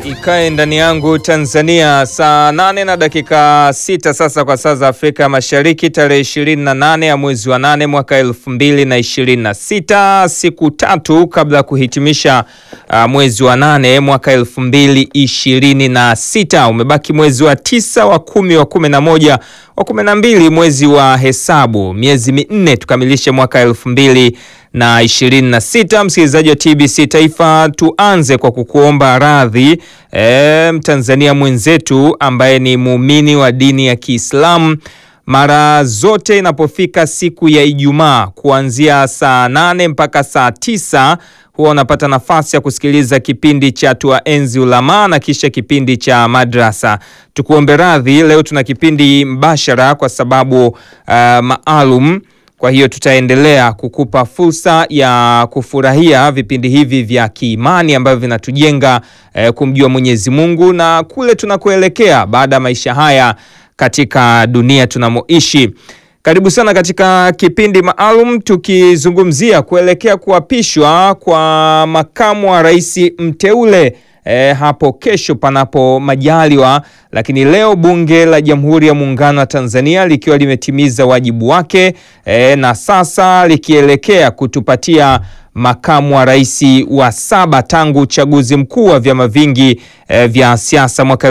ikae ndani yangu Tanzania, saa nane na dakika sita sasa kwa saa za Afrika Mashariki, tarehe 28 ya mwezi wa nane mwaka elfu mbili na ishirini na sita siku tatu kabla ya kuhitimisha uh, mwezi wa nane mwaka elfu mbili ishirini na sita Umebaki mwezi wa tisa, wa kumi, wa kumi na moja, wa kumi na mbili, mwezi wa hesabu, miezi minne tukamilishe mwaka elfu mbili na ishirini na sita. Msikilizaji wa TBC Taifa, tuanze kwa kukuomba radhi e, Mtanzania mwenzetu ambaye ni muumini wa dini ya Kiislamu mara zote inapofika siku ya Ijumaa kuanzia saa nane mpaka saa tisa huwa unapata nafasi ya kusikiliza kipindi cha Tuwaenzi Ulamaa na kisha kipindi cha Madrasa. Tukuombe radhi, leo tuna kipindi mbashara kwa sababu uh, maalum kwa hiyo tutaendelea kukupa fursa ya kufurahia vipindi hivi vya kiimani ambavyo vinatujenga eh, kumjua Mwenyezi Mungu na kule tunakoelekea baada ya maisha haya katika dunia tunamoishi. Karibu sana katika kipindi maalum tukizungumzia kuelekea kuapishwa kwa makamu wa rais mteule E, hapo kesho panapo majaliwa. Lakini leo Bunge la Jamhuri ya Muungano wa Tanzania likiwa limetimiza wajibu wake e, na sasa likielekea kutupatia makamu wa rais wa saba tangu uchaguzi mkuu wa vyama vingi e, vya siasa mwaka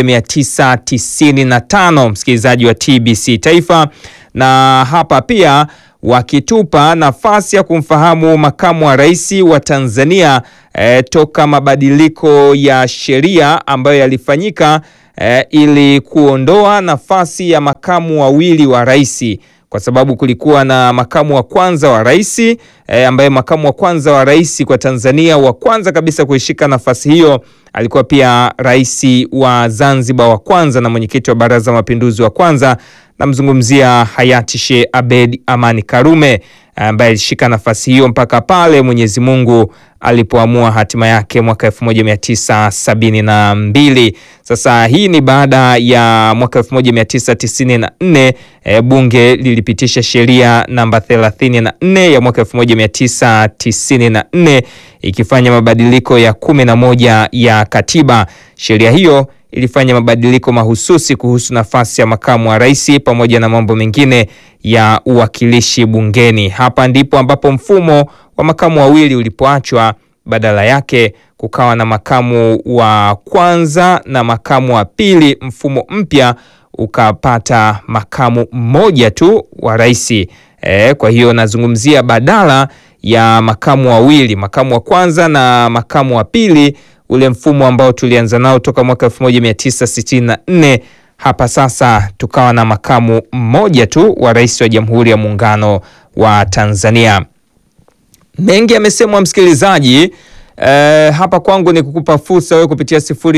1995, msikilizaji wa TBC Taifa, na hapa pia wakitupa nafasi ya kumfahamu makamu wa rais wa Tanzania e, toka mabadiliko ya sheria ambayo yalifanyika e, ili kuondoa nafasi ya makamu wawili wa rais, kwa sababu kulikuwa na makamu wa kwanza wa rais e, ambaye makamu wa kwanza wa rais kwa Tanzania wa kwanza kabisa kuishika nafasi hiyo alikuwa pia rais wa Zanzibar wa kwanza na mwenyekiti wa Baraza la Mapinduzi wa kwanza namzungumzia hayati Sheikh Abed Amani Karume ambaye alishika nafasi hiyo mpaka pale Mwenyezi Mungu alipoamua hatima yake mwaka 1972. Sasa hii ni baada ya mwaka 1994 e, bunge lilipitisha sheria namba 34 ya mwaka 1994 ikifanya mabadiliko ya kumi na moja ya katiba. Sheria hiyo ilifanya mabadiliko mahususi kuhusu nafasi ya makamu wa rais pamoja na mambo mengine ya uwakilishi bungeni. Hapa ndipo ambapo mfumo wa makamu wawili ulipoachwa, badala yake kukawa na makamu wa kwanza na makamu wa pili. Mfumo mpya ukapata makamu mmoja tu wa rais. E, kwa hiyo nazungumzia badala ya makamu wawili, makamu wa kwanza na makamu wa pili ule mfumo ambao tulianza nao toka mwaka 1964 hapa sasa tukawa na makamu mmoja tu wa rais wa Jamhuri ya Muungano wa Tanzania. Mengi yamesemwa msikilizaji. E, hapa kwangu ni kukupa fursa wewe kupitia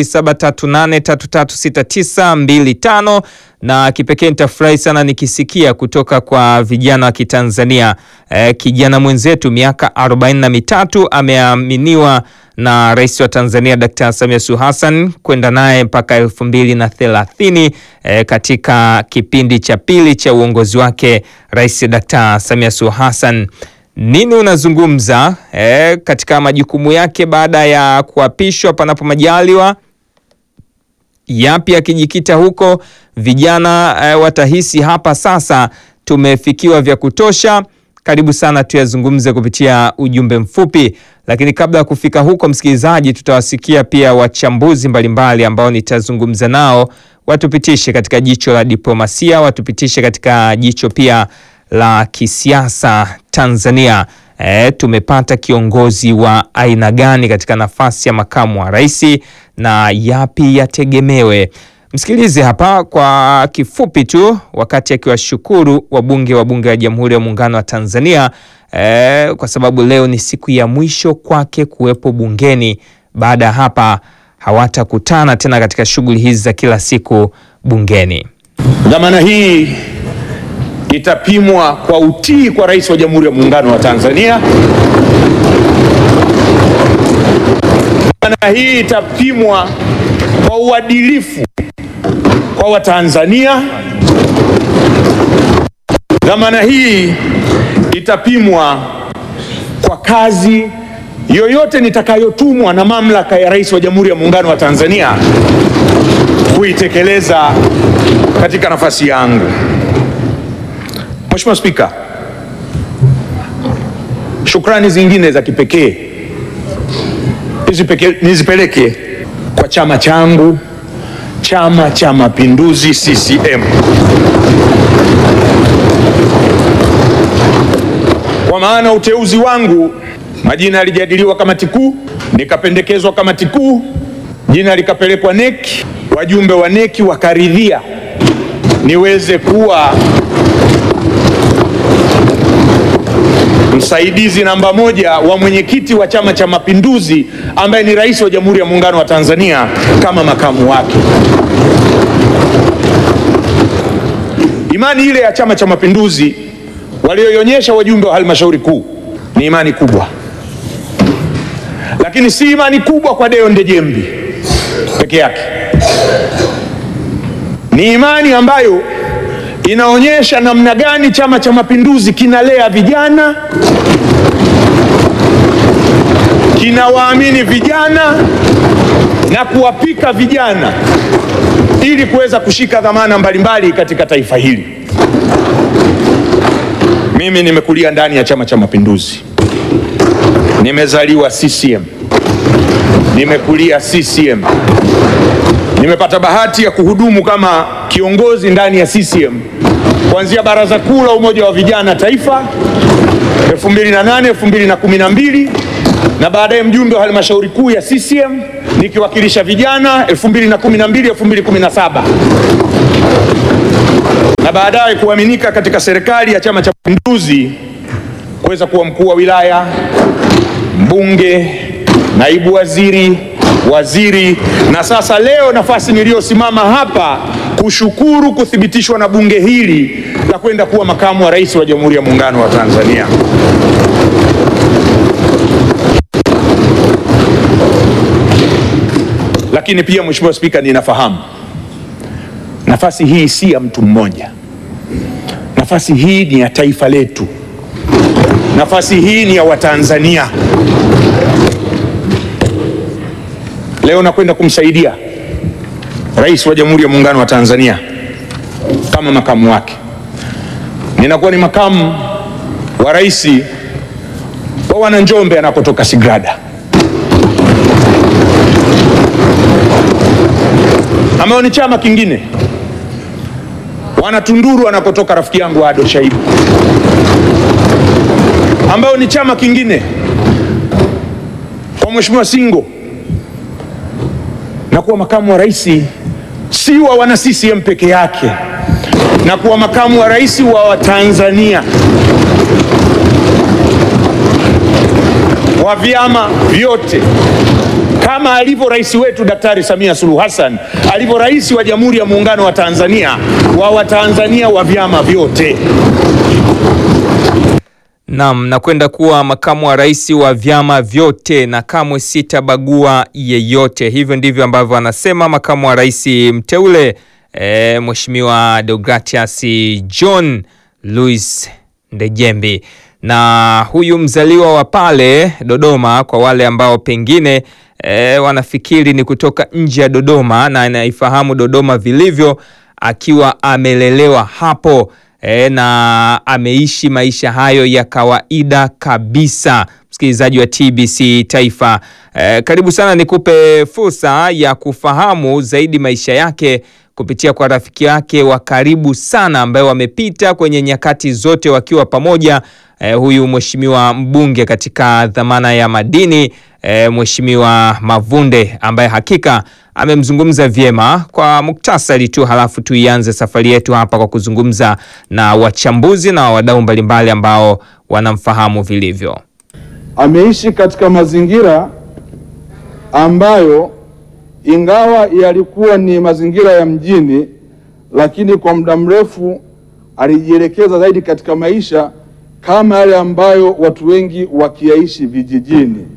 0738336925 na kipekee nitafurahi sana nikisikia kutoka kwa vijana wa Kitanzania. E, kijana mwenzetu miaka 43 ameaminiwa na Rais wa Tanzania Dkt. Samia Suluhu Hassan kwenda naye mpaka elfu mbili na thelathini e, katika kipindi cha pili cha uongozi wake Rais Dkt. Samia Suluhu Hassan. Nini unazungumza e, katika majukumu yake baada ya kuapishwa panapo majaliwa? Yapi akijikita huko? Vijana e, watahisi hapa sasa tumefikiwa vya kutosha. Karibu sana tuyazungumze kupitia ujumbe mfupi, lakini kabla ya kufika huko, msikilizaji, tutawasikia pia wachambuzi mbalimbali ambao nitazungumza nao, watupitishe katika jicho la diplomasia, watupitishe katika jicho pia la kisiasa Tanzania. E, tumepata kiongozi wa aina gani katika nafasi ya makamu wa rais na yapi yategemewe? Msikilize hapa kwa kifupi tu, wakati akiwashukuru wabunge wa Bunge la Jamhuri ya Muungano wa Tanzania e, kwa sababu leo ni siku ya mwisho kwake kuwepo bungeni. Baada ya hapa hawatakutana tena katika shughuli hizi za kila siku bungeni. Dhamana hii itapimwa kwa utii kwa Rais wa Jamhuri ya Muungano wa Tanzania. Dhamana hii itapimwa kwa uadilifu kwa Watanzania. Dhamana hii itapimwa kwa kazi yoyote nitakayotumwa na mamlaka ya Rais wa Jamhuri ya Muungano wa Tanzania kuitekeleza katika nafasi yangu. Mheshimiwa Spika, shukrani zingine za kipekee nizipeke- nizipeleke kwa chama changu, Chama cha Mapinduzi CCM, kwa maana uteuzi wangu, majina yalijadiliwa kamati kuu, nikapendekezwa kamati kuu, jina likapelekwa neki, wajumbe wa neki wakaridhia niweze kuwa msaidizi namba moja wa mwenyekiti wa Chama cha Mapinduzi ambaye ni Rais wa Jamhuri ya Muungano wa Tanzania kama makamu wake. Imani ile ya Chama cha Mapinduzi walioionyesha wajumbe wa halmashauri kuu ni imani kubwa, lakini si imani kubwa kwa Deo Ndejembi peke yake, ni imani ambayo inaonyesha namna gani Chama cha Mapinduzi kinalea vijana, kinawaamini vijana na kuwapika vijana ili kuweza kushika dhamana mbalimbali katika taifa hili. Mimi nimekulia ndani ya Chama cha Mapinduzi, nimezaliwa CCM, nimekulia CCM, nimepata bahati ya kuhudumu kama kiongozi ndani ya CCM kuanzia Baraza Kuu la Umoja wa Vijana Taifa 2008 2012 na baadaye mjumbe wa halmashauri kuu ya CCM nikiwakilisha vijana 2012 2017 na baadaye kuaminika katika serikali ya Chama cha Mapinduzi kuweza kuwa mkuu wa wilaya, mbunge, naibu waziri, waziri na sasa leo nafasi niliyosimama hapa kushukuru kuthibitishwa na bunge hili la kwenda kuwa makamu wa rais wa Jamhuri ya Muungano wa Tanzania. Lakini pia Mheshimiwa Spika, ninafahamu nafasi hii si ya mtu mmoja. Nafasi hii ni ya taifa letu. Nafasi hii ni ya Watanzania. Leo nakwenda kumsaidia Rais wa Jamhuri ya Muungano wa Tanzania kama makamu wake. Ninakuwa ni makamu wa rais wa Wananjombe anakotoka Sigrada, ambayo ni chama kingine. Wanatunduru anakotoka rafiki yangu Ado Shaibu, ambayo ni chama kingine. Kwa Mheshimiwa Singo na kuwa makamu wa rais si wa wana CCM peke yake, na kuwa makamu wa rais wa Watanzania wa vyama vyote, kama alivyo rais wetu Daktari Samia Suluhu Hassan alivyo rais wa Jamhuri ya Muungano wa Tanzania wa Watanzania wa vyama vyote. Naam, na kwenda kuwa makamu wa rais wa vyama vyote na kamwe sitabagua yeyote. Hivyo ndivyo ambavyo anasema makamu wa rais mteule e, Mheshimiwa Deogratias John Louis Ndejembi. Na huyu mzaliwa wa pale Dodoma, kwa wale ambao pengine e, wanafikiri ni kutoka nje ya Dodoma na anaifahamu Dodoma vilivyo, akiwa amelelewa hapo e, na ameishi maisha hayo ya kawaida kabisa. Msikilizaji wa TBC Taifa, e, karibu sana, nikupe fursa ya kufahamu zaidi maisha yake kupitia kwa rafiki yake wa karibu sana ambaye wamepita kwenye nyakati zote wakiwa pamoja. E, huyu mheshimiwa mbunge katika dhamana ya madini e, Mheshimiwa Mavunde ambaye hakika amemzungumza vyema kwa muktasari tu, halafu tuianze safari yetu hapa kwa kuzungumza na wachambuzi na wadau mbalimbali ambao wanamfahamu vilivyo. Ameishi katika mazingira ambayo ingawa yalikuwa ni mazingira ya mjini, lakini kwa muda mrefu alijielekeza zaidi katika maisha kama yale ambayo watu wengi wakiyaishi vijijini.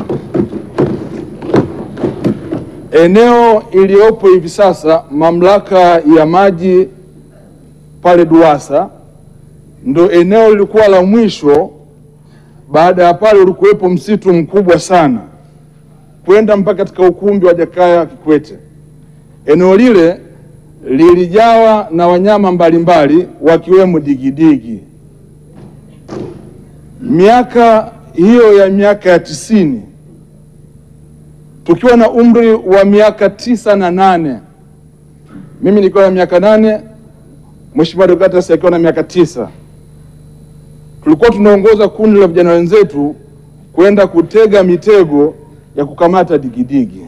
Eneo iliyopo hivi sasa mamlaka ya maji pale Duwasa ndo eneo lilikuwa la mwisho Baada ya pale ulikuwepo msitu mkubwa sana kwenda mpaka katika ukumbi wa Jakaya Kikwete. Eneo lile lilijawa na wanyama mbalimbali wakiwemo digidigi. Miaka hiyo ya miaka ya tisini tukiwa na umri wa miaka tisa na nane mimi nikiwa na miaka nane Mheshimiwa Deodatus akiwa na miaka tisa tulikuwa tunaongoza kundi la vijana wenzetu kwenda kutega mitego ya kukamata digidigi,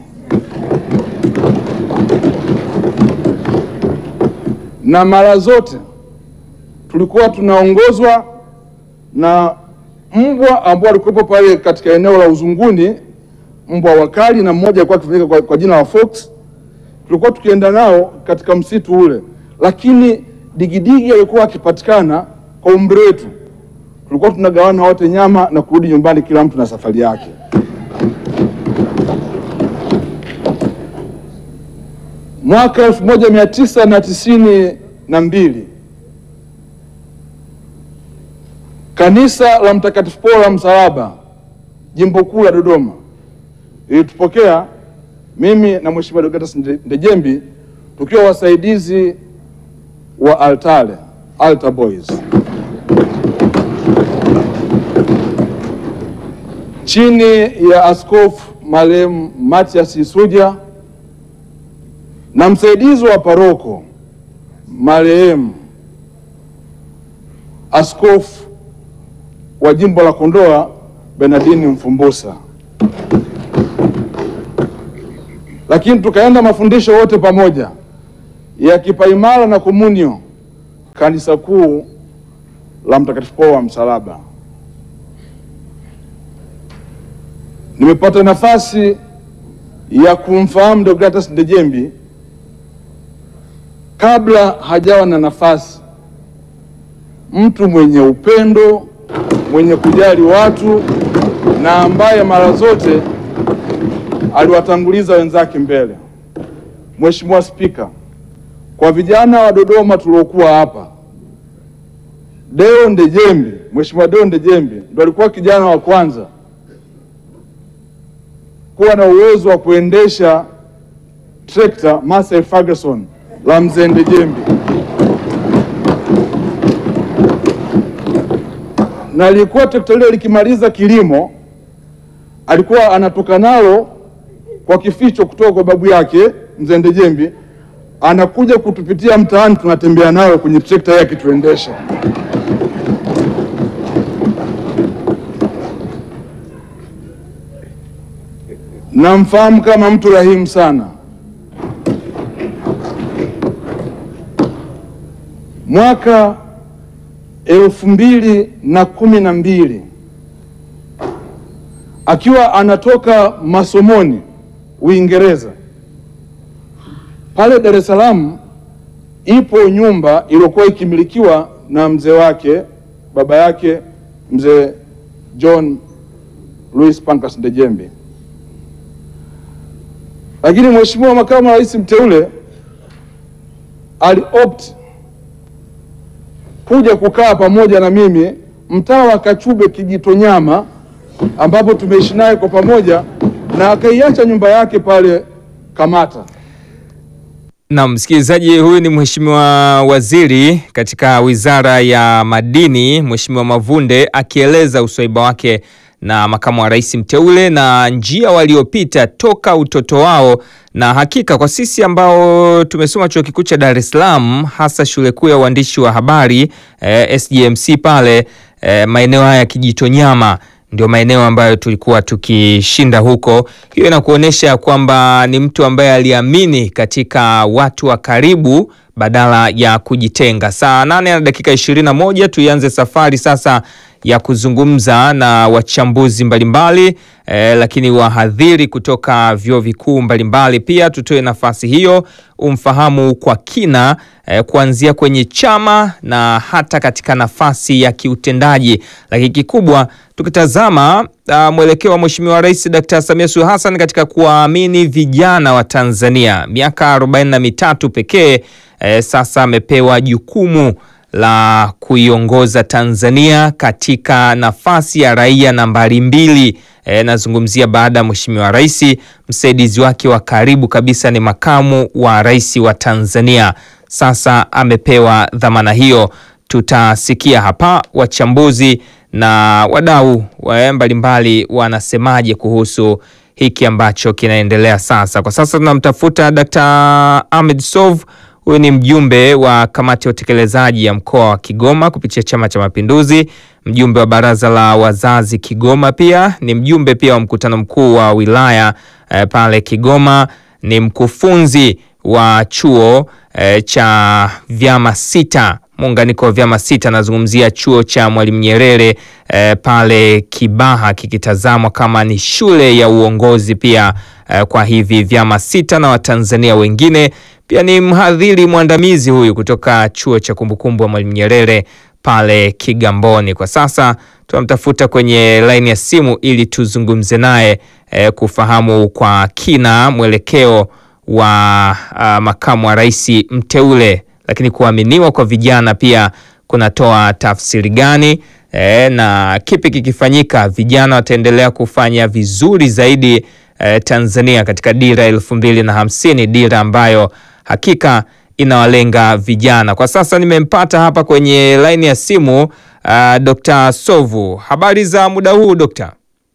na mara zote tulikuwa tunaongozwa na mbwa ambao walikuwepo pale katika eneo la Uzunguni, mbwa wakali, na mmoja alikuwa akifahamika kwa, kwa jina la Fox. Tulikuwa tukienda nao katika msitu ule, lakini digidigi alikuwa akipatikana kwa umri wetu tulikuwa tunagawana wote nyama na kurudi nyumbani, kila mtu na safari yake. Mwaka elfu moja mia tisa na tisini na mbili kanisa la Mtakatifu Paulo la Msalaba jimbo kuu la Dodoma ilitupokea mimi na Mheshimiwa Deodatus Ndejembi tukiwa wasaidizi wa altare altar boys chini ya Askofu marehemu Matias Isuja na msaidizi wa paroko marehemu Askofu wa jimbo la Kondoa Benadini Mfumbusa, lakini tukaenda mafundisho wote pamoja ya kipaimara na komunio kanisa kuu la Mtakatifu Paulo wa Msalaba. Nimepata nafasi ya kumfahamu Deodatus Ndejembi kabla hajawa na nafasi, mtu mwenye upendo, mwenye kujali watu na ambaye mara zote aliwatanguliza wenzake mbele. Mheshimiwa Spika, kwa vijana wa Dodoma tuliokuwa hapa, Deo Ndejembi, Mheshimiwa Deo Ndejembi ndo alikuwa kijana wa kwanza kuwa na uwezo wa kuendesha trekta Massey Ferguson la mzee Ndejembi, na lilikuwa trekta lile likimaliza kilimo, alikuwa anatoka nalo kwa kificho kutoka kwa babu yake mzee Ndejembi, anakuja kutupitia mtaani, tunatembea nayo kwenye trekta yake tuendesha. Namfahamu kama mtu rahimu sana. Mwaka elfu mbili na kumi na mbili akiwa anatoka masomoni Uingereza, pale Dar es Salaam ipo nyumba iliyokuwa ikimilikiwa na mzee wake baba yake mzee John Louis Pancras Ndejembi lakini Mheshimiwa Makamu wa Rais mteule aliopt kuja kukaa pamoja na mimi mtaa wa Kachube Kijitonyama, ambapo tumeishi naye kwa pamoja na akaiacha nyumba yake pale Kamata. Na msikilizaji, huyu ni Mheshimiwa Waziri katika Wizara ya Madini, Mheshimiwa Mavunde akieleza uswaiba wake na makamu wa rais mteule na njia waliopita toka utoto wao, na hakika kwa sisi ambao tumesoma chuo kikuu cha Dar es Salaam, hasa shule kuu ya uandishi wa habari eh, SGMC pale eh, maeneo haya ya Kijitonyama ndio maeneo ambayo tulikuwa tukishinda huko. Hiyo inakuonyesha kwamba ni mtu ambaye aliamini katika watu wa karibu badala ya kujitenga. Saa nane na dakika ishirini na moja tuianze safari sasa ya kuzungumza na wachambuzi mbalimbali eh, lakini wahadhiri kutoka vyuo vikuu mbalimbali pia. Tutoe nafasi hiyo umfahamu kwa kina eh, kuanzia kwenye chama na hata katika nafasi ya kiutendaji, lakini kikubwa tukitazama uh, mwelekeo wa Mheshimiwa Rais Dkt. Samia Suluhu Hassan katika kuwaamini vijana wa Tanzania miaka arobaini na mitatu pekee eh, sasa amepewa jukumu la kuiongoza Tanzania katika nafasi ya raia nambari mbili. E, nazungumzia baada ya Mheshimiwa Rais, msaidizi wake wa karibu kabisa ni makamu wa rais wa Tanzania. Sasa amepewa dhamana hiyo. Tutasikia hapa wachambuzi na wadau mbalimbali wanasemaje kuhusu hiki ambacho kinaendelea sasa. Kwa sasa tunamtafuta Dkt. Ahmed Sov. Huyu ni mjumbe wa kamati ya utekelezaji ya mkoa wa Kigoma kupitia Chama cha Mapinduzi, mjumbe wa baraza la wazazi Kigoma, pia ni mjumbe pia wa mkutano mkuu wa wilaya eh, pale Kigoma, ni mkufunzi wa chuo eh, cha vyama sita muunganiko wa vyama sita, nazungumzia chuo cha Mwalimu Nyerere eh, pale Kibaha, kikitazamwa kama ni shule ya uongozi pia eh, kwa hivi vyama sita na Watanzania wengine. Pia ni mhadhiri mwandamizi huyu kutoka chuo cha kumbukumbu wa Mwalimu Nyerere pale Kigamboni. Kwa sasa tunamtafuta kwenye laini ya simu ili tuzungumze naye eh, kufahamu kwa kina mwelekeo wa uh, makamu wa rais mteule lakini kuaminiwa kwa vijana pia kunatoa tafsiri gani? E, na kipi kikifanyika vijana wataendelea kufanya vizuri zaidi e, Tanzania katika dira elfu mbili na hamsini, dira ambayo hakika inawalenga vijana. Kwa sasa nimempata hapa kwenye laini ya simu uh, Dr. Sovu, habari za muda huu Dr.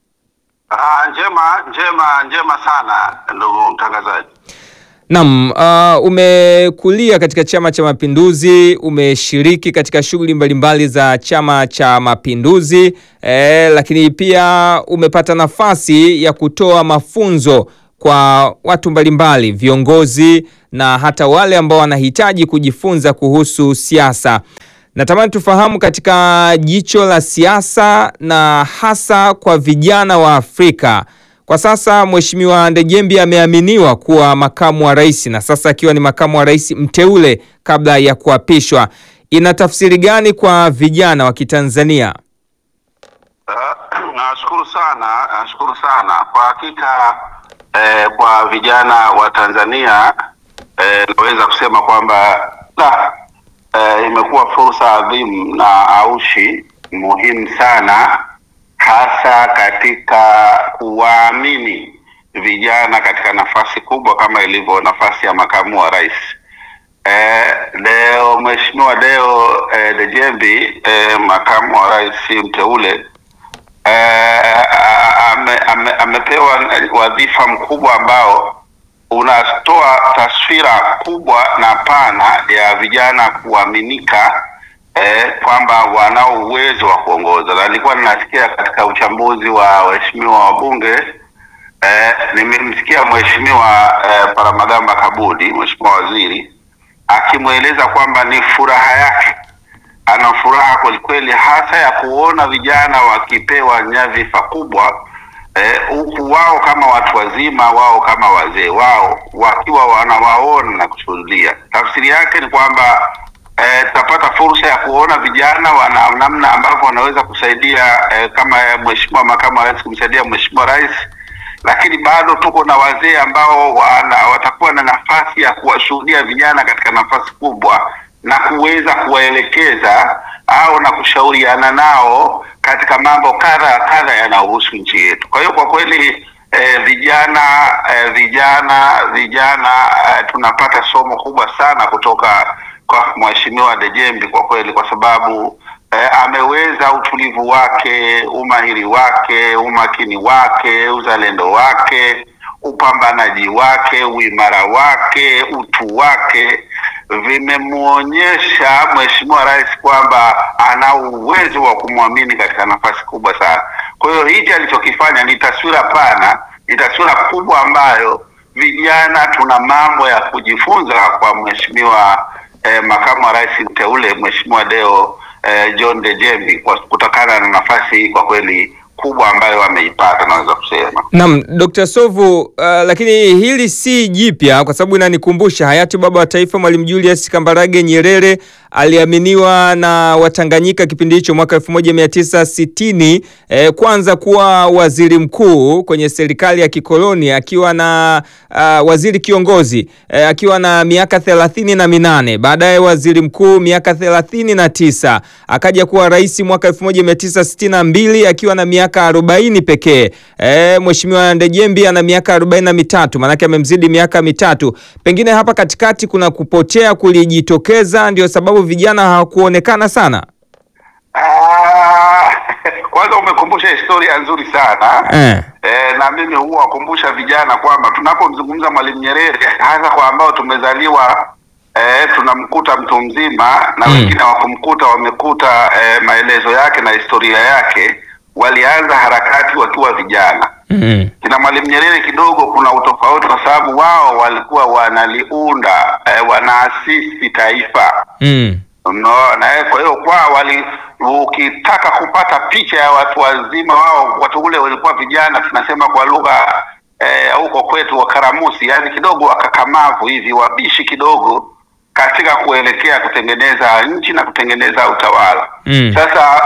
Ah, njema njema njema sana ndugu mtangazaji. Naam, uh, umekulia katika Chama cha Mapinduzi, umeshiriki katika shughuli mbalimbali za Chama cha Mapinduzi eh, lakini pia umepata nafasi ya kutoa mafunzo kwa watu mbalimbali, viongozi na hata wale ambao wanahitaji kujifunza kuhusu siasa. Natamani tufahamu katika jicho la siasa na hasa kwa vijana wa Afrika. Kwa sasa Mheshimiwa Ndejembi ameaminiwa kuwa makamu wa rais na sasa akiwa ni makamu wa rais mteule kabla ya kuapishwa. Ina tafsiri gani kwa vijana wa Kitanzania? Uh, nashukuru sana, nashukuru sana kwa hakika eh, kwa vijana wa Tanzania eh, naweza kusema kwamba la eh, imekuwa fursa adhimu na aushi muhimu sana hasa katika kuwaamini vijana katika nafasi kubwa kama ilivyo nafasi ya makamu wa rais. Eh, leo Mheshimiwa Deo eh, Dejembi eh, makamu wa rais mteule eh, ame, ame, amepewa wadhifa mkubwa ambao unatoa taswira kubwa na pana ya vijana kuaminika eh, kwamba wanao uwezo wa kuongoza, na nilikuwa ninasikia katika uchambuzi wa waheshimiwa wabunge eh, nimemsikia mheshimiwa eh, Paramagamba Kabudi, mheshimiwa waziri akimweleza kwamba ni furaha yake, ana furaha kwelikweli, hasa ya kuona vijana wakipewa nyadhifa kubwa huku eh, wao kama watu wazima, wao kama wazee wao wakiwa wanawaona na kushuhudia. Tafsiri yake ni kwamba eh, tutapata fursa ya kuona vijana wana namna ambavyo wanaweza kusaidia eh, kama mheshimiwa makamu wa rais kumsaidia mheshimiwa rais, lakini bado tuko na wazee ambao wana, watakuwa na nafasi ya kuwashuhudia vijana katika nafasi kubwa na kuweza kuwaelekeza au na kushauriana nao katika mambo kadha kadha yanayohusu nchi yetu. Kwa hiyo kwa kweli eh, vijana eh, vijana vijana eh, tunapata somo kubwa sana kutoka kwa mheshimiwa Dejembi kwa kweli, kwa sababu eh, ameweza utulivu wake, umahiri wake, umakini wake, uzalendo wake, upambanaji wake, uimara wake, utu wake vimemwonyesha mheshimiwa rais kwamba ana uwezo wa kumwamini katika nafasi kubwa sana. Kwa hiyo hichi alichokifanya ni taswira pana, ni taswira kubwa ambayo vijana tuna mambo ya kujifunza kwa mheshimiwa eh, makamu wa rais mteule mheshimiwa Deo eh, John Dejembi kwa kutokana na nafasi hii kwa kweli kubwa ambayo wameipata, naweza kusema. Naam, Dr. Sovu, uh, lakini hili si jipya kwa sababu inanikumbusha hayati baba wa taifa Mwalimu Julius Kambarage Nyerere aliaminiwa na Watanganyika kipindi hicho mwaka 1960 eh, kwanza kuwa waziri mkuu kwenye serikali ya kikoloni akiwa na uh, waziri kiongozi eh, akiwa na miaka thelathini na minane baadaye waziri mkuu miaka thelathini na tisa akaja kuwa rais mwaka 1962 akiwa na miaka arobaini pekee. Eh, Mheshimiwa Ndejembi ana miaka arobaini na mitatu maanake amemzidi miaka mitatu. Pengine hapa katikati kuna kupotea kulijitokeza, ndio sababu vijana hawakuonekana sana. Ah, kwanza umekumbusha historia nzuri sana Eh. Eh, na mimi huwa wakumbusha vijana kwamba tunapomzungumza Mwalimu Nyerere, hasa kwa ambao tumezaliwa eh, tunamkuta mtu mzima na Mm. wengine wakumkuta wamekuta eh, maelezo yake na historia yake, walianza harakati wakiwa vijana. Mm. Kina Mwalimu Nyerere kidogo kuna utofauti, kwa sababu wao walikuwa wanaliunda eh, wanaasisi taifa Mm. Unaona, eh, kwa hiyo kwa wali ukitaka kupata picha ya watu wazima wao, watu ule walikuwa vijana, tunasema kwa lugha eh, huko kwetu wakaramusi, yani kidogo wakakamavu hivi, wabishi kidogo katika kuelekea kutengeneza nchi na kutengeneza utawala. Mm. Sasa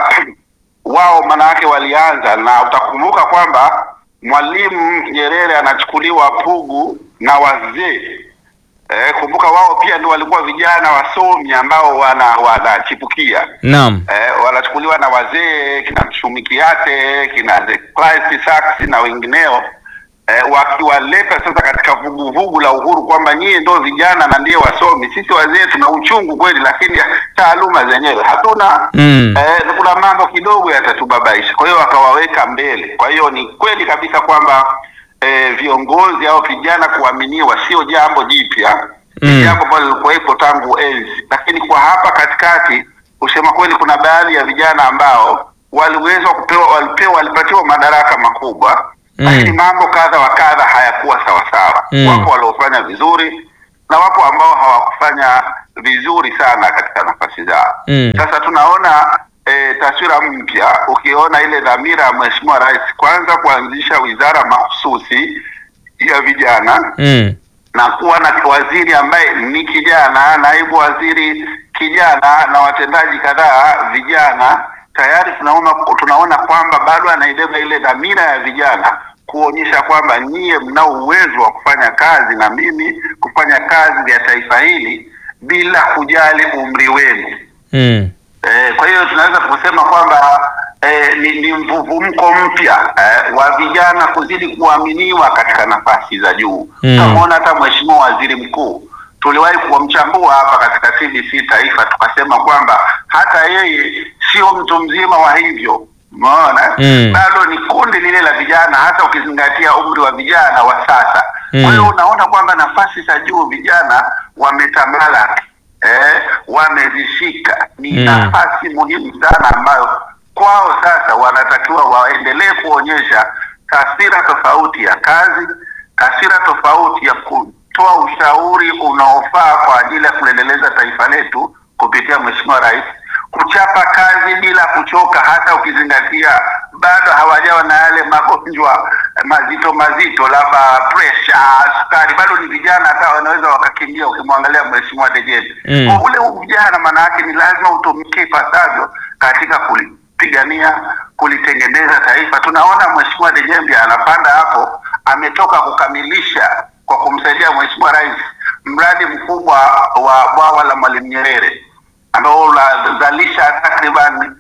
wao maana yake walianza, na utakumbuka kwamba Mwalimu Nyerere anachukuliwa Pugu na wazee Eh, kumbuka wao pia ndio walikuwa vijana wasomi ambao wana wanachipukia Naam. eh, wanachukuliwa na wazee kina Mshumikiate kina Clyde Sachs na wengineo eh, wakiwaleta sasa katika vuguvugu la uhuru kwamba nyie ndio vijana na ndiye wasomi, sisi wazee tuna uchungu kweli, lakini taaluma zenyewe hatuna Mm. eh, kuna mambo kidogo yatatubabaisha. Kwa hiyo wakawaweka mbele. Kwa hiyo ni kweli kabisa kwamba eh, viongozi au vijana kuaminiwa sio jambo jipya, ni Mm. jambo ambalo lilikuwepo tangu enzi, lakini kwa hapa katikati, kusema kweli, kuna baadhi ya vijana ambao waliweza kupewa, walipewa, walipatiwa madaraka makubwa Mm. lakini mambo kadha wa kadha hayakuwa sawasawa. Mm. Wapo waliofanya vizuri na wapo ambao hawakufanya vizuri sana katika nafasi zao. Mm. Sasa tunaona e, taswira mpya ukiona ile dhamira ya Mheshimiwa Rais kwanza kuanzisha wizara mahususi ya vijana Mm. na kuwa na waziri ambaye ni kijana, naibu waziri kijana na watendaji kadhaa vijana, tayari tunaona tunaona kwamba bado anaibeba ile dhamira ya vijana kuonyesha kwamba nyie mnao uwezo wa kufanya kazi na mimi kufanya kazi ya taifa hili bila kujali umri wenu. Mm. Eh, kwa hiyo tunaweza kusema kwamba eh, ni, ni mvuvumko mpya eh, wa vijana kuzidi kuaminiwa katika nafasi za juu. Mm. Tumeona hata Mheshimiwa Waziri Mkuu tuliwahi kumchambua hapa katika TBC Taifa, tukasema kwamba hata yeye sio mtu mzima wa hivyo, umeona Mm. bado ni kundi lile la vijana, hasa ukizingatia umri wa vijana wa sasa. Mm. Kwa hiyo unaona kwamba nafasi za juu vijana wametamalaki eh, wamezishika. Ni Mm. nafasi muhimu sana ambayo kwao sasa wanatakiwa waendelee kuonyesha taswira tofauti ya kazi, taswira tofauti ya kutoa ushauri unaofaa kwa ajili ya kuendeleza taifa letu kupitia Mheshimiwa Rais, kuchapa kazi bila kuchoka, hata ukizingatia bado hawajawa na yale magonjwa mazito mazito, labda pressure, sukari, bado ni vijana, hata wanaweza wakakimbia. Ukimwangalia Mheshimiwa Dejembe Mm. Kwa ule ujana, maana yake ni lazima utumike ipasavyo katika kulipigania, kulitengeneza taifa. Tunaona Mheshimiwa Dejembe anapanda hapo, ametoka kukamilisha kwa kumsaidia Mheshimiwa Rais mradi mkubwa wa bwawa la Mwalimu Nyerere ambao unazalisha takriban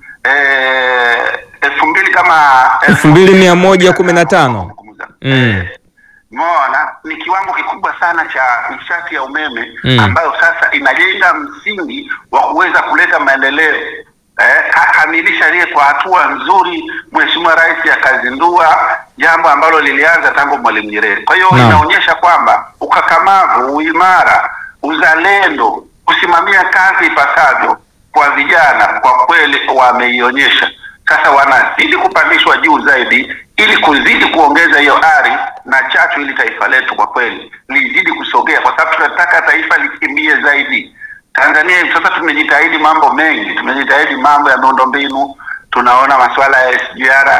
eh, elfu mbili kama Elfu mbili mia moja kumi na tano. Mm. Eh, Umeona, ni kiwango kikubwa sana cha nishati ya umeme Mm. ambayo sasa inajenga msingi wa kuweza kuleta maendeleo. Eh, kakamilisha lile kwa hatua nzuri. Mheshimiwa Rais akazindua jambo ambalo lilianza tangu Mwalimu Nyerere. Kwa hiyo Naam. inaonyesha kwamba ukakamavu, uimara, uzalendo, kusimamia kazi ipasavyo kwa vijana kwa kweli wameionyesha. Sasa wanazidi kupandishwa juu zaidi ili kuzidi kuongeza hiyo ari na chachu, ili taifa letu kwa kweli lizidi kusogea, kwa sababu tunataka taifa likimbie zaidi. Tanzania hivi sasa tumejitahidi mambo mengi, tumejitahidi mambo ya miundombinu, tunaona masuala ya SGR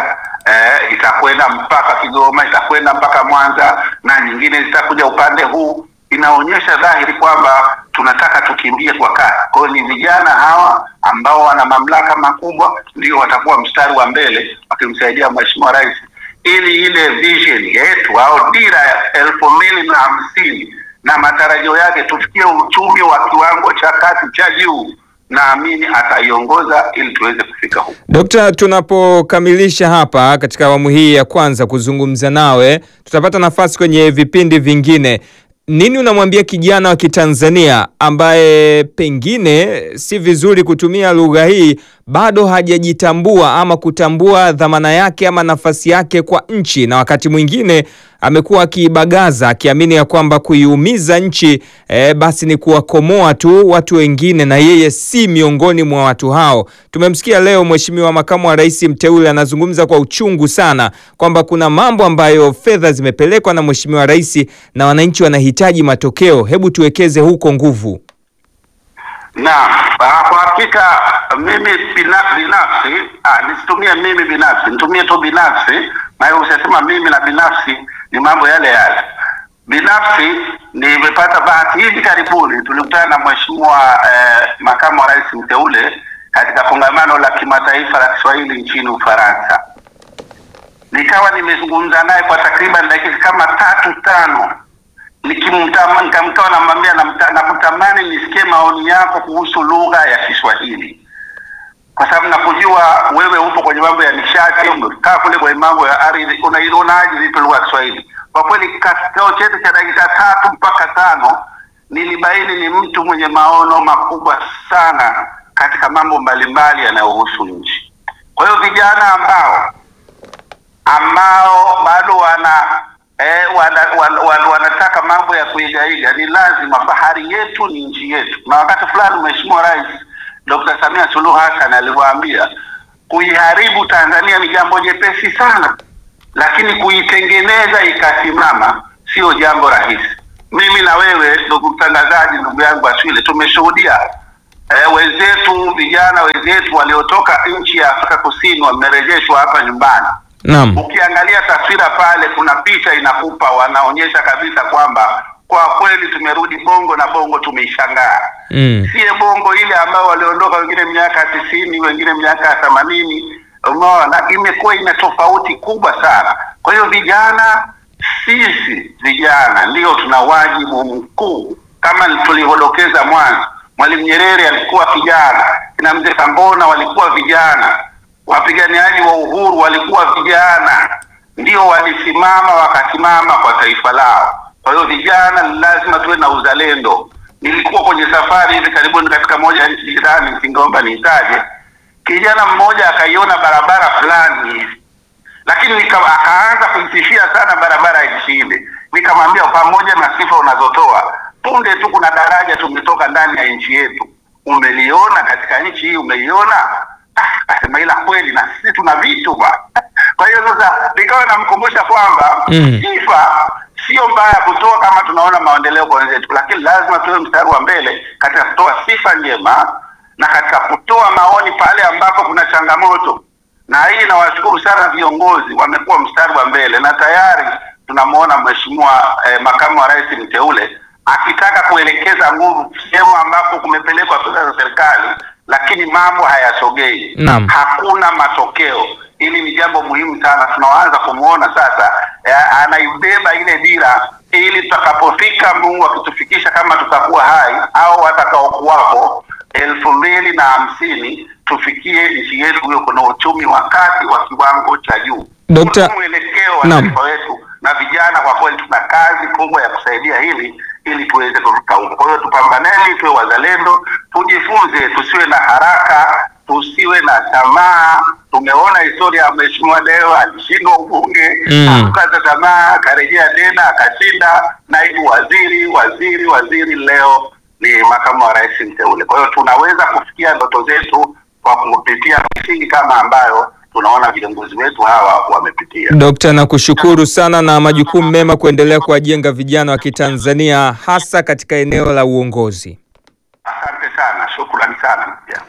eh, itakwenda mpaka Kigoma, itakwenda mpaka Mwanza na nyingine zitakuja upande huu. Inaonyesha dhahiri kwamba tunataka tukimbie kwa kasi. Kwa hiyo ni vijana hawa ambao wana mamlaka makubwa ndio watakuwa mstari wa mbele wakimsaidia Mheshimiwa Rais ili ile vision yetu au dira ya elfu mbili na hamsini na matarajio yake tufikie uchumi wa kiwango cha kati cha juu, naamini ataiongoza ili tuweze kufika huko. Dokta, tunapokamilisha hapa katika awamu hii ya kwanza kuzungumza nawe, tutapata nafasi kwenye vipindi vingine. Nini unamwambia kijana wa Kitanzania ambaye pengine si vizuri kutumia lugha hii, bado hajajitambua ama kutambua dhamana yake ama nafasi yake kwa nchi, na wakati mwingine amekuwa akibagaza akiamini ya kwamba kuiumiza nchi eh, basi ni kuwakomoa tu watu wengine, na yeye si miongoni mwa watu hao. Tumemsikia leo Mheshimiwa Makamu wa Rais mteule anazungumza kwa uchungu sana kwamba kuna mambo ambayo fedha zimepelekwa na Mheshimiwa Rais na wananchi wanahitaji matokeo. Hebu tuwekeze huko nguvu. Naam, ah, kwa hakika mimi bina- binafsi ah, nisitumie mimi binafsi, nitumie tu binafsi, maana usisema mimi na binafsi ni mambo yale yale. Binafsi nimepata bahati hivi karibuni, tulikutana na mheshimiwa eh, makamu wa rais mteule katika kongamano la kimataifa la Kiswahili nchini Ufaransa. Nikawa nimezungumza naye kwa takriban dakika kama tatu tano nikimtama nikamkawa namwambia namta- nakutamani nisikie maoni yako kuhusu lugha ya Kiswahili, kwa sababu nakujua wewe upo kwenye mambo ya nishati, umekaa kule kwenye mambo ya ardhi, unaionaje vipi lugha ya Kiswahili? Kwa kweli kikao chetu cha dakika tatu mpaka tano nilibaini ni mtu mwenye maono makubwa sana katika mambo mbalimbali yanayohusu nchi. Kwa hiyo vijana ambao ambao bado wana eh, wana, wana, wana, wanataka mambo ya kuigaiga, ni lazima. Bahari yetu ni nchi yetu, na wakati fulani Mheshimiwa Rais Dr. Samia Suluhu Hassan aliwaambia kuiharibu Tanzania ni jambo jepesi sana, lakini kuitengeneza ikasimama sio jambo rahisi. Mimi na wewe ndugu mtangazaji, ndugu yangu Aswile, tumeshuhudia eh, wenzetu vijana wenzetu waliotoka nchi ya Afrika Kusini wamerejeshwa hapa nyumbani. Naam. Ukiangalia taswira pale, kuna picha inakupa, wanaonyesha kabisa kwamba kwa kweli tumerudi Bongo na Bongo tumeishangaa Mm. sie Bongo ile ambayo waliondoka wengine miaka tisini, wengine miaka themanini. Umeona, imekuwa ina tofauti kubwa sana. Kwa hiyo vijana, sisi vijana ndio tuna wajibu mkuu, kama tulivyodokeza mwanzo. Mwalimu Nyerere alikuwa kijana, kina mzee Kambona walikuwa vijana, wapiganiaji wa uhuru walikuwa vijana, ndio walisimama wakasimama kwa taifa lao. Kwa hiyo vijana ni lazima tuwe na uzalendo. Nilikuwa kwenye safari hivi karibuni katika moja ya nchi jirani, ningeomba niitaje. Kijana mmoja akaiona barabara fulani hivi, lakini nika, akaanza kuisifia sana barabara ya nchi ile. Nikamwambia, pamoja na sifa unazotoa, punde tu kuna daraja tumetoka ndani ya nchi yetu, umeliona katika nchi hii, umeiona? Ah, Akasema ila kweli na sisi tuna vitu ba. Kwa hiyo sasa nikawa namkumbusha kwamba Mm. sifa sio mbaya kutoa kama tunaona maendeleo kwa wenzetu, lakini lazima tuwe mstari wa mbele katika kutoa sifa njema na katika kutoa maoni pale ambapo kuna changamoto. Na hii nawashukuru sana viongozi, wamekuwa mstari wa mbele na tayari tunamwona mheshimiwa eh, makamu wa rais mteule akitaka kuelekeza nguvu sehemu ambapo kumepelekwa fedha za serikali, lakini mambo hayasogei Naam. hakuna matokeo. Hili ni jambo muhimu sana, tunaanza kumwona sasa eh, anaibeba ile dira, ili tutakapofika Mungu akitufikisha kama tutakuwa hai au watakaokuwapo elfu mbili na hamsini tufikie nchi yetu hiyo kuna uchumi wa kati wa kiwango cha juu. Dokta- Kuna mwelekeo wa Naam. taifa wetu, na vijana kwa kweli tuna kazi kubwa ya kusaidia hili ili tuweze kufika huko. Kwa hiyo tupambaneni, tuwe wazalendo, tujifunze, tusiwe na haraka, tusiwe na tamaa. Tumeona historia ya mheshimiwa leo alishindwa ubunge Mm. akukata tamaa, akarejea tena akashinda naibu waziri, waziri, waziri, leo ni makamu wa rais mteule. Kwa hiyo tunaweza kufikia ndoto zetu kwa kupitia misingi kama ambayo tunaona viongozi wetu hawa wamepitia. Dokta, nakushukuru sana na majukumu mema kuendelea kuwajenga vijana wa Kitanzania hasa katika eneo la uongozi. Asante sana, shukrani sana pia.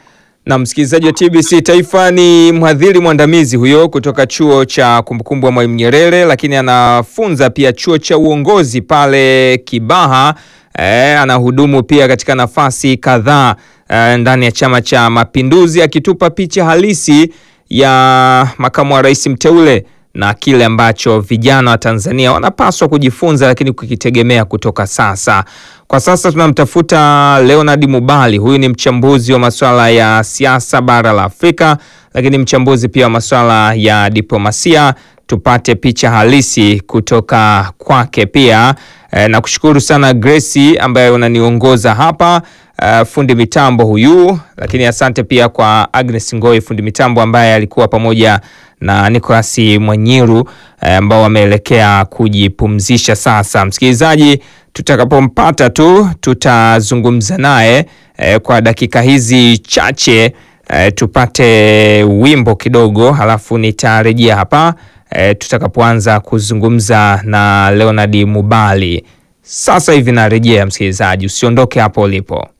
Na msikilizaji wa TBC Taifa ni mhadhiri mwandamizi huyo kutoka chuo cha kumbukumbu ya Mwalimu Nyerere, lakini anafunza pia chuo cha uongozi pale Kibaha. E, anahudumu pia katika nafasi kadhaa e, ndani ya Chama cha Mapinduzi, akitupa picha halisi ya makamu wa rais mteule na kile ambacho vijana wa Tanzania wanapaswa kujifunza, lakini kukitegemea kutoka sasa. Kwa sasa tunamtafuta Leonard Mubali. Huyu ni mchambuzi wa masuala ya siasa bara la Afrika, lakini mchambuzi pia wa masuala ya diplomasia. Tupate picha halisi kutoka kwake pia. E, na kushukuru sana Gracie ambaye unaniongoza hapa. Uh, fundi mitambo huyu, lakini asante pia kwa Agnes Ngoi fundi mitambo ambaye alikuwa pamoja na Nicolas Mwanyiru ambao uh, wameelekea kujipumzisha sasa. Msikilizaji, tutakapompata tu tutazungumza naye uh, kwa dakika hizi chache uh, tupate wimbo kidogo, halafu nitarejea hapa uh, tutakapoanza kuzungumza na Leonard Mubali. Sasa hivi narejea, msikilizaji, usiondoke hapo ulipo.